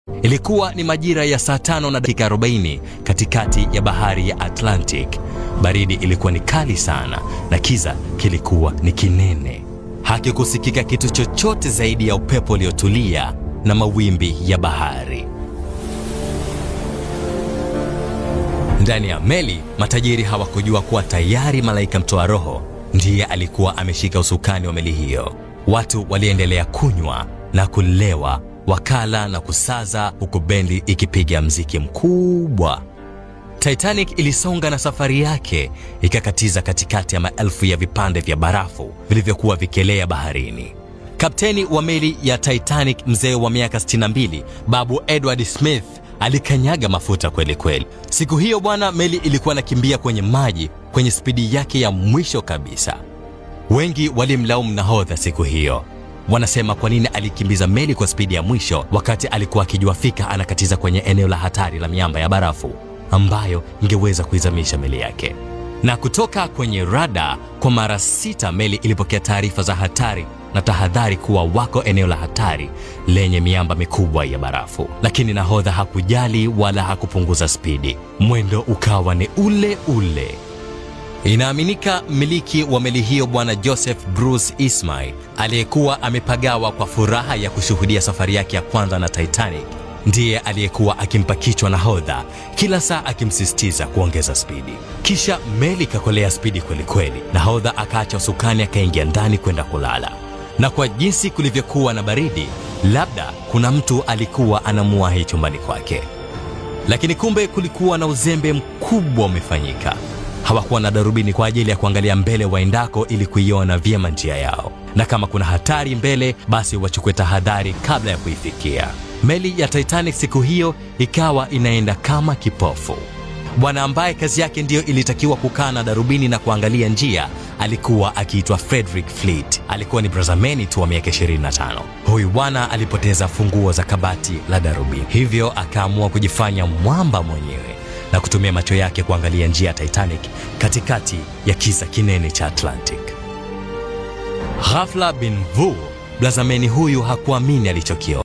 Ilikuwa ni majira ya saa tano na dakika 40 katikati ya bahari ya Atlantic. Baridi ilikuwa ni kali sana na kiza kilikuwa ni kinene. Hakikusikika kitu chochote zaidi ya upepo uliotulia na mawimbi ya bahari. Ndani ya meli, matajiri hawakujua kuwa tayari malaika mtoa roho ndiye alikuwa ameshika usukani wa meli hiyo. Watu waliendelea kunywa na kulewa, wakala na kusaza, huku bendi ikipiga mziki mkubwa. Titanic ilisonga na safari yake ikakatiza katikati ya maelfu ya vipande vya barafu vilivyokuwa vikielea baharini. Kapteni wa meli ya Titanic, mzee wa miaka 62, Babu Edward Smith alikanyaga mafuta kweli kweli. Siku hiyo bwana, meli ilikuwa nakimbia kwenye maji kwenye spidi yake ya mwisho kabisa. Wengi walimlaumu nahodha siku hiyo. Wanasema kwa nini alikimbiza meli kwa spidi ya mwisho wakati alikuwa akijua fika anakatiza kwenye eneo la hatari la miamba ya barafu ambayo ingeweza kuizamisha meli yake. Na kutoka kwenye rada, kwa mara sita meli ilipokea taarifa za hatari na tahadhari kuwa wako eneo la hatari lenye miamba mikubwa ya barafu, lakini nahodha hakujali wala hakupunguza spidi. Mwendo ukawa ni ule ule. Inaaminika mmiliki wa meli hiyo Bwana Joseph Bruce Ismay aliyekuwa amepagawa kwa furaha ya kushuhudia safari yake ya kwanza na Titanic ndiye aliyekuwa akimpa kichwa nahodha kila saa akimsisitiza kuongeza spidi. Kisha meli ikakolea spidi kwelikweli, nahodha akaacha usukani akaingia ndani kwenda kulala. Na kwa jinsi kulivyokuwa na baridi, labda kuna mtu alikuwa anamuwahi chumbani kwake, lakini kumbe kulikuwa na uzembe mkubwa umefanyika. Hawakuwa na darubini kwa ajili ya kuangalia mbele waendako ili kuiona vyema njia yao, na kama kuna hatari mbele, basi wachukue tahadhari kabla ya kuifikia. Meli ya Titanic siku hiyo ikawa inaenda kama kipofu. Bwana ambaye kazi yake ndiyo ilitakiwa kukaa na darubini na kuangalia njia alikuwa akiitwa Frederick Fleet. Alikuwa ni brazameni tu wa miaka 25. Huyu bwana alipoteza funguo za kabati la darubini, hivyo akaamua kujifanya mwamba mwenyewe na kutumia macho yake kuangalia njia ya Titanic katikati ya kiza kinene cha Atlantic. Ghafla bin vu, brazameni huyu hakuamini alichokiona.